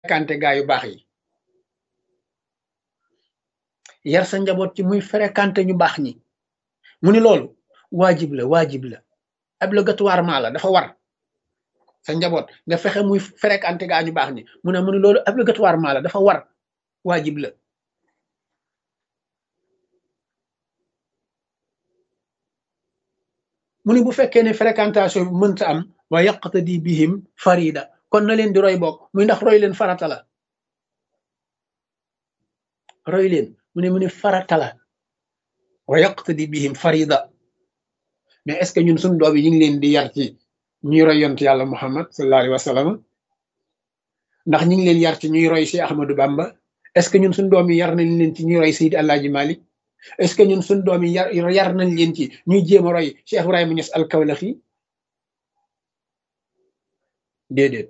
fréquenté gaa yu baax yi yar sa njaboot ci muy fréquenté ñu baax ñi mu ni loolu waajib la waajib la obligatoirement la dafa war sa njaboot nga fexe muy fréquenté gaa ñu baax ñi mu ne mu ni loolu obligatoirement la dafa war waajib la mu ni bu fekkee ne fréquentation bi mënta am wa yaqtadi bihim farida kon na leen di roy bokk muy ndax roy leen farata la roy leen mu ne mu ne farata la wa yaqtadi bihim farida mais est ce que ñun suñu doom yi ñu ngi leen di yar ci ñuy roy yont yàlla muhammad sallallahu alayhi wa sallam ndax ñu ngi leen yar ci ñuy roy si ahmadou bamba est ce que ñun suñu doom yi yar nañ leen ci ñuy roy seydi alaaji malik est ce que ñun suñu doom yi yar yar nañ leen ci ñuy jéem a roy cheikh ibrahima ñes alkawlaxi déedéet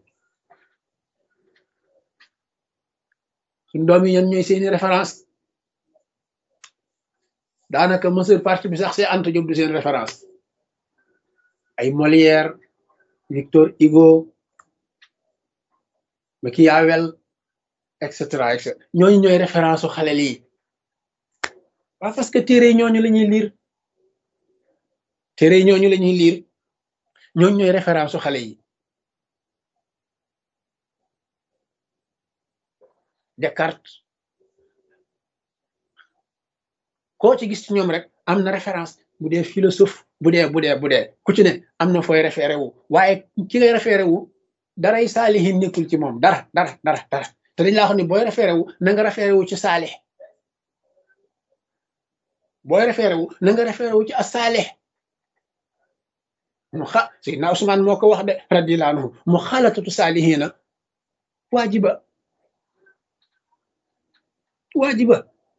suñu doom yi ñan ñooy seeni référence daanaka majeure partie bi sax see Anta Diop du seen référence ay Molière Victor Hugo Machiavel et cetera et cetera ñooñu ñooy référence su xale lii waaw parce que téere yi ñooñu la ñuy liir téere yi ñooñu la ñuy liir ñooñu ñooy référence su xale yi Descartes koo ci gis ci ñoom rek am na référence bu dee philosophe bu dee bu dee bu dee ku ci ne am na fooy référé wu waaye ki ngay référé wu daray saalihin nekkul ci moom dara dara dara dara te dañ laa xam ne booy référé wu na nga référé wu ci saalih booy référé wu na nga référé wu ci asaalih mu xa Seydina Ousmane moo ko wax de radiyallahu anhu mu xalatatu saalihina waajiba waajiba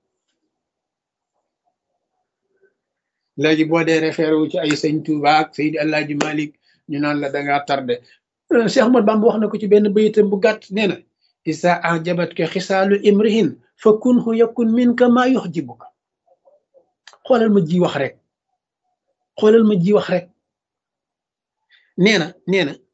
léegi boo dee référé wu ci ay sëñ Touba ak Seydi Alaaji Malik ñu naan la dangaa tardé Cheikh Ahmad Bamba wax na ko ci benn bayitam bu gàtt nee na isa ajabat ka xisaalu imrihin fa kunhu yakun minka maa yuxjibuka xoolal ma ji wax rek xoolal ma ji wax rek nee na nee na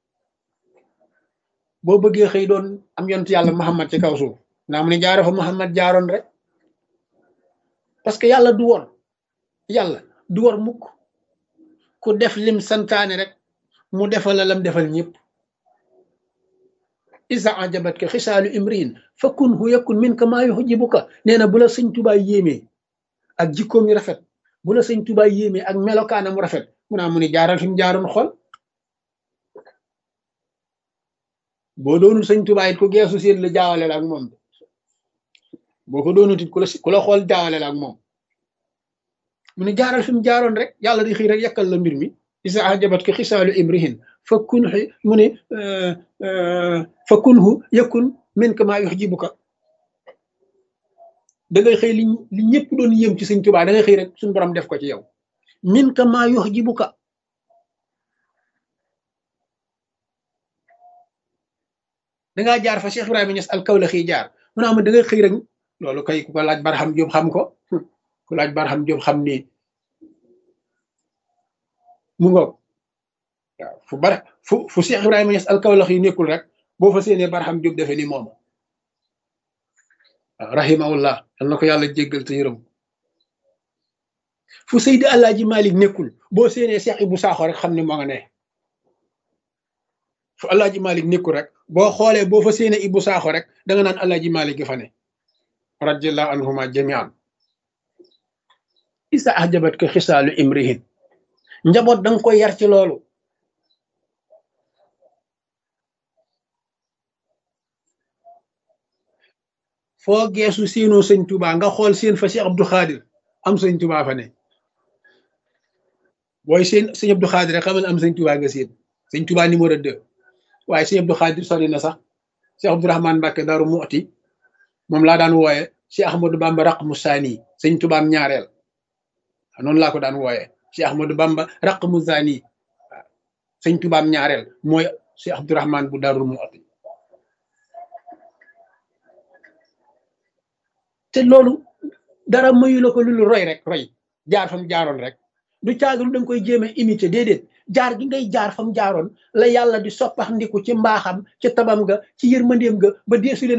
boo bëggee xëy doon am yontu yàlla Muhammad ci kaw suuf naa mu ne jaaro fa Muhammad jaaroon rek parce que yàlla du wor yàlla du war mukk ku def lim santaane rek mu defal la lam defal ñëpp isa ajabat ka xisaalu imriin fa kun hu yakun min ka maa yuxjibuka nee na bu la sëñ tubaay yéemee ak jikkoom yu rafet bu la sëñ tubaay yéemee ak melokaanam mu rafet mu naa mu ne jaaral fi mu jaaroon xol boo doonul sëñ tubaay it ku geesu seen la jaawale la ak moom boo ko doonut it ku la ku la xool jaawale la ak moom mu ne jaaral fi mu jaaroon rek yàlla di xëy rek yàkkal la mbir mi isa ajabat ko xisaalu imrihin fa kun mu ne fa kunhu yakun min ka maa yuxjibuka da ngay xëy li li ñëpp doon yëm ci sëñ Tuubaa da ngay xëy rek suñu borom def ko ci yow min ka maa yuxjibuka dangaa jaar fa Cheikh Ibrahima Niass al Kawlaxi jaar mu naa ma da ngay xëy rek loolu kay ku ko laaj Barham Jóob xam ko ku laaj Barham Jóob xam ni mu ngoog waaw fu bar fu fu Cheikh Ibrahima Niass al Kawlax yi nekkul rek boo fa séenee Barham Jóob defe ni moom waaw rahimahullah yal na ko yàlla jéggal te yërëm fu Seydi Alaaji Malik nekkul boo séenee Cheikh Ibou Sakho rek xam ni moo nga ne fu Alaaji Malik nekkul rek boo xoolee boo fa séenee Ibou Sakho rek da nga naan Alaaji Malik gi fa ne radiyallahu anhuma jamian isa ajabat ko xisaalu imrihin njaboot danga koy yar ci loolu foo geesu siinoo sëñ Tuubaa nga xool seen fa Cheikh Abdou Khadir am sëñ Tuubaa fa ne booy seen sëñ Abdou Khadir rek xamal am sëñ Tuubaa nga seen sëñ Tuubaa numéro deux waaye sëñ Abdou Khadir sori na sax Cheikh Abdourahmane Mbacke Daaru Muxti moom laa daan wooye Cheikh Ahmadou Bamba raq mu saani sëñ Tuubaa am ñaareel noonu laa ko daan wooye Cheikh Ahmadou Bamba raq mu saani waaw sëñ Tuubaa am ñaareel mooy Cheikh Abdourahmane bu Daaru Muxti te loolu dara mayu la ko lu roy rek roy jaar fam jaaroon rek du caagalu da nga koy jéem a imiter déedéet jaar gi ngay jaar fa mu jaaroon la yàlla di soppax ndiku ci mbaaxam ci tabam nga ci yërmandeem nga ba deesu leen